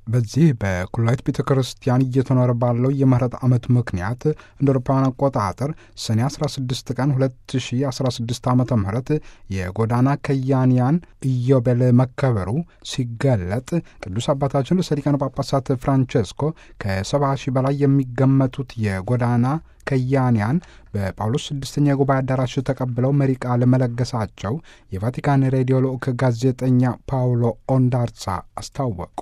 በዚህ በኩላዊት ቤተ ክርስቲያን እየተኖረ ባለው የምህረት ዓመት ምክንያት እንደ አውሮፓውያን አቆጣጠር ሰኔ 16 ቀን 2016 ዓ ም የጎዳና ከያንያን ኢዮቤል መከበሩ ሲገለጥ ቅዱስ አባታችን ርዕሰ ሊቃነ ጳጳሳት ፍራንቼስኮ ከ70 ሺህ በላይ የሚገመቱት የጎዳና ከያንያን በጳውሎስ ስድስተኛ የጉባኤ አዳራሽ ተቀብለው መሪ ቃል መለገሳቸው የቫቲካን ሬዲዮ ልዑክ ጋዜጠኛ ፓውሎ ኦንዳርሳ አስታወቁ።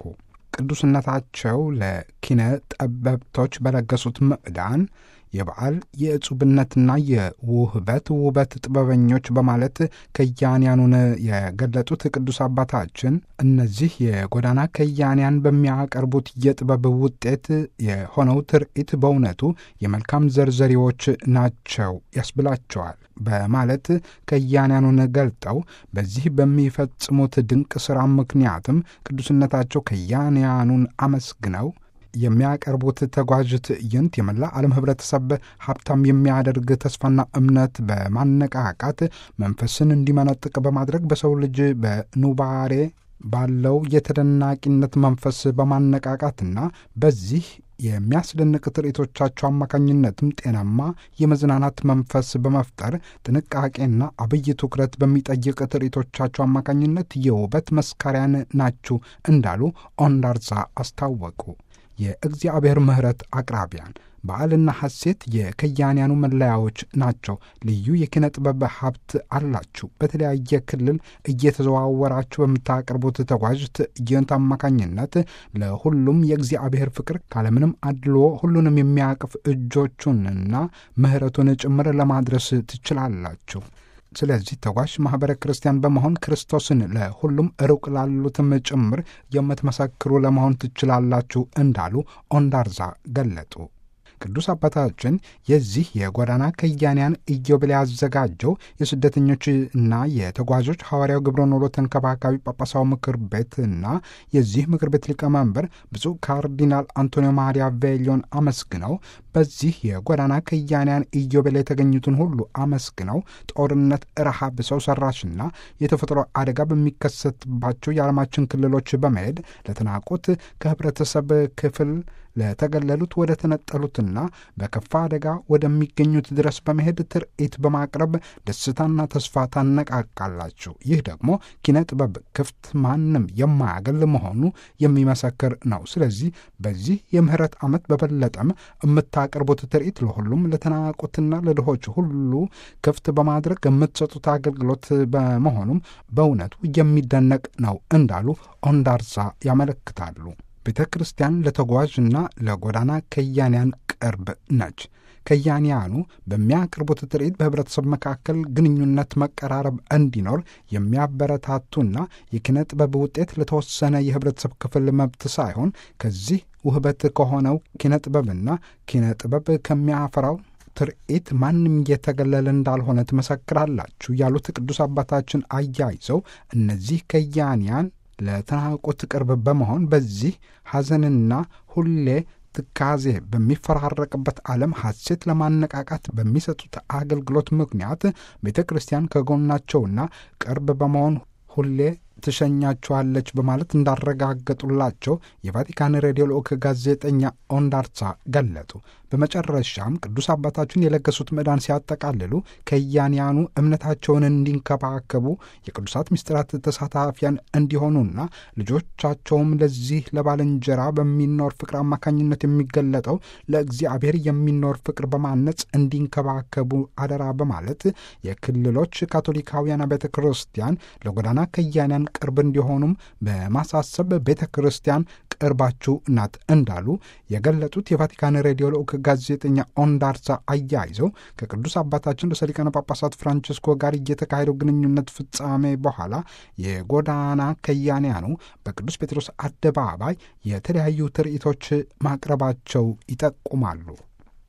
ቅዱስነታቸው ለኪነ ጠበብቶች በለገሱት ምዕዳን የበዓል የእጹብነትና የውህበት ውበት ጥበበኞች በማለት ከያንያኑን የገለጡት ቅዱስ አባታችን እነዚህ የጎዳና ከያንያን በሚያቀርቡት የጥበብ ውጤት የሆነው ትርኢት በእውነቱ የመልካም ዘርዘሪዎች ናቸው ያስብላቸዋል በማለት ከያንያኑን ገልጠው በዚህ በሚፈጽሙት ድንቅ ሥራ ምክንያትም ቅዱስነታቸው ከያንያኑን አመስግነው የሚያቀርቡት ተጓዥ ትዕይንት የመላ ዓለም ህብረተሰብ ሀብታም የሚያደርግ ተስፋና እምነት በማነቃቃት መንፈስን እንዲመነጥቅ በማድረግ በሰው ልጅ በኑባሬ ባለው የተደናቂነት መንፈስ በማነቃቃትና በዚህ የሚያስደንቅ ትርኢቶቻቸው አማካኝነትም ጤናማ የመዝናናት መንፈስ በመፍጠር ጥንቃቄና አብይ ትኩረት በሚጠይቅ ትርኢቶቻቸው አማካኝነት የውበት መስካሪያን ናችሁ እንዳሉ ኦንዳርዛ አስታወቁ። የእግዚአብሔር ምሕረት አቅራቢያን በዓልና ሐሴት የከያንያኑ መለያዎች ናቸው። ልዩ የኪነ ጥበብ ሀብት አላችሁ። በተለያየ ክልል እየተዘዋወራችሁ በምታቀርቡት ተጓዥ ትዕይንት አማካኝነት ለሁሉም የእግዚአብሔር ፍቅር ካለምንም አድልዎ ሁሉንም የሚያቅፍ እጆቹንና ምሕረቱን ጭምር ለማድረስ ትችላላችሁ። ስለዚህ ተጓዥ ማኅበረ ክርስቲያን በመሆን ክርስቶስን ለሁሉም ሩቅ ላሉትም ጭምር የምትመሰክሩ ለመሆን ትችላላችሁ እንዳሉ ኦንዳርዛ ገለጡ። ቅዱስ አባታችን የዚህ የጎዳና ከያንያን ኢዮቤል ያዘጋጀው የስደተኞች እና የተጓዦች ሐዋርያው ግብረ ኖሎ ተንከባካቢ ጳጳሳዊ ምክር ቤት እና የዚህ ምክር ቤት ሊቀመንበር ብፁዕ ካርዲናል አንቶኒዮ ማሪያ ቬሊዮን አመስግነው በዚህ የጎዳና ከያንያን ኢዮቤል የተገኙትን ሁሉ አመስግነው ጦርነት፣ ረሃብ፣ ሰው ሰራሽና የተፈጥሮ አደጋ በሚከሰትባቸው የዓለማችን ክልሎች በመሄድ ለተናቁት ከህብረተሰብ ክፍል ለተገለሉት ወደ ተነጠሉትና በከፋ አደጋ ወደሚገኙት ድረስ በመሄድ ትርኢት በማቅረብ ደስታና ተስፋ ታነቃቃላችሁ። ይህ ደግሞ ኪነ ጥበብ ክፍት ማንም የማያገል መሆኑ የሚመሰክር ነው። ስለዚህ በዚህ የምህረት ዓመት በበለጠም የምታቀርቡት ትርኢት ለሁሉም ለተናቁትና ለድሆች ሁሉ ክፍት በማድረግ የምትሰጡት አገልግሎት በመሆኑም በእውነቱ የሚደነቅ ነው እንዳሉ ኦንዳርሳ ያመለክታሉ። ቤተ ክርስቲያን ለተጓዥና ለጎዳና ከያንያን ቅርብ ነች። ከያንያኑ በሚያቀርቡት ትርኢት በህብረተሰብ መካከል ግንኙነት፣ መቀራረብ እንዲኖር የሚያበረታቱና የኪነ ጥበብ ውጤት ለተወሰነ የህብረተሰብ ክፍል መብት ሳይሆን ከዚህ ውህበት ከሆነው ኪነ ጥበብና ኪነ ጥበብ ከሚያፈራው ትርኢት ማንም የተገለለ እንዳልሆነ ትመሰክራላችሁ ያሉት ቅዱስ አባታችን አያይዘው እነዚህ ከያንያን ለተናቁት ቅርብ በመሆን በዚህ ሐዘንና ሁሌ ትካዜ በሚፈራረቅበት ዓለም ሐሴት ለማነቃቃት በሚሰጡት አገልግሎት ምክንያት ቤተ ክርስቲያን ከጎናቸውና ቅርብ በመሆን ሁሌ ትሸኛችኋለች በማለት እንዳረጋገጡላቸው የቫቲካን ሬዲዮ ልዑክ ጋዜጠኛ ኦንዳርሳ ገለጡ። በመጨረሻም ቅዱስ አባታችን የለገሱት ምዕዳን ሲያጠቃልሉ ከያንያኑ እምነታቸውን እንዲንከባከቡ የቅዱሳት ምስጢራት ተሳታፊያን እንዲሆኑና ልጆቻቸውም ለዚህ ለባልንጀራ በሚኖር ፍቅር አማካኝነት የሚገለጠው ለእግዚአብሔር የሚኖር ፍቅር በማነጽ እንዲንከባከቡ አደራ በማለት የክልሎች ካቶሊካውያን ቤተ ክርስቲያን ለጎዳና ከያንያን ቅርብ እንዲሆኑም በማሳሰብ ቤተ ክርስቲያን ቅርባችሁ ናት እንዳሉ የገለጡት የቫቲካን ሬዲዮ ልዑክ ጋዜጠኛ ኦንዳርሳ አያይዘው ከቅዱስ አባታችን ርዕሰ ሊቃነ ጳጳሳት ፍራንቺስኮ ጋር እየተካሄደው ግንኙነት ፍጻሜ በኋላ የጎዳና ከያንያኑ በቅዱስ ጴጥሮስ አደባባይ የተለያዩ ትርኢቶች ማቅረባቸው ይጠቁማሉ።